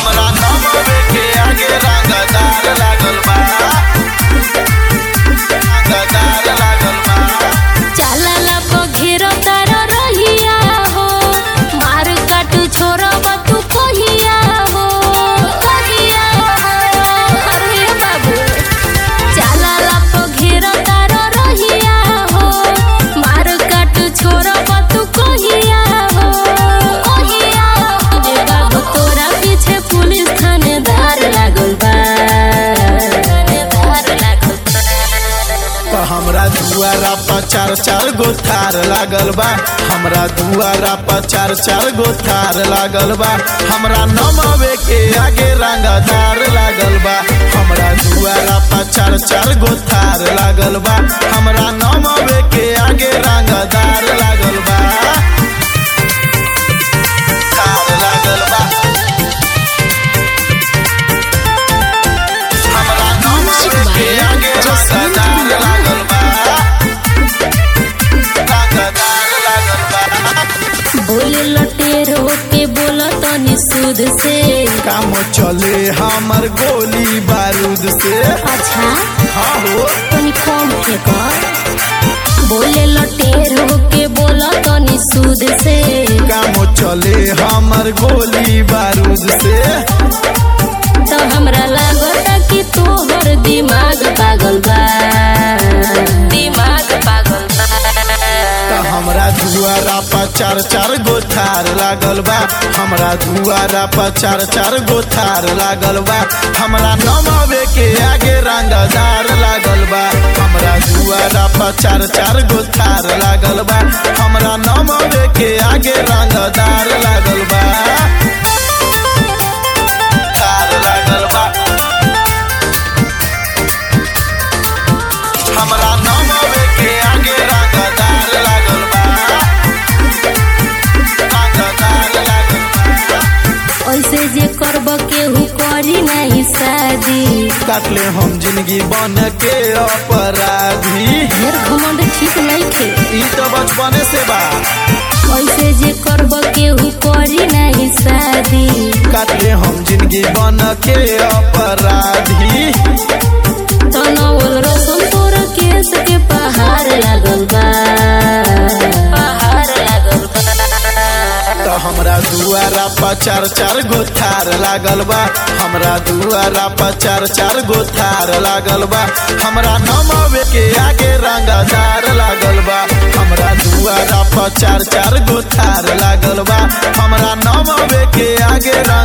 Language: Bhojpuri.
हमरा नमवे के आगे रंगदार लागल बा रंगदार लागल बा चालाला पघेरो तारा रहिया हो मार काटू छोरब तू कहिया हो कहिया हो अरे बाबू चालाला पघेरो तारा रहिया हो मार काटू छोरब तू कहिया हो कहिया हो ए बाबू तोरा पीछे पुलिस थानेदार लागल बा थानेदार लागल बा तो हमरा दुआरा पर चार चार गो थार लागल बा हमरा दुआरा पर चार चार गो थार लागल बा हमरा नमवे के आगे रंगदार लागल बा हमरा दुआरा पर चार चार गो थार लागल बा हमरा नमवे के आगे रंगदार लागल बा थार लागल बा हमरा नमवे के आगे रंगदार लागल बा रंगदार लागल बा बोले लटेरो के बोला तनी सूद से काम चले हमर गोली बारूद से अच्छा हाँ हो तनी कम फेंक बोले लटेरो के बोला तनी सूद से काम चले हमर गोली बारूद से तो हमरा लागता कि तोहर दिमाग पागल बा दिमाग पागल बा त हमरा दुआरा पर चार चार गो थार लागल बा हमरा दुआरा पर चार चार गो थार लागल बा हमरा नमवे के आगे रंगदार लागल बा हमरा दुआरा पर चार चार गो थार लागल बा हमरा नमवे के आगे रंगदार लागल बा थार लागल बा हमरा नमवे के आगे रंगदार लागल बा रंगदार लागल बा ऐसे जे करब केहू करी नहीं शादी काटले हम जिंदगी बन के अपराधी ढेर घमंड ठीक नहीं खे ई तो बचपने से बा ऐसे जे करब केहू करी नहीं शादी काटले हम जिंदगी बन के अपराधी तनवल रसम तोर केस के पहाड़ लागल बा पहाड़ लागल बा तो हमरा दुआरा पर चार चार गो थार लागल बा हमरा दुआरा पर चार चार गो थार लागल बा हमरा नमवे के आगे रंगदार लागल बा हमरा दुआरा पर चार चार गो थार लागल बा हमरा नमवे के आगे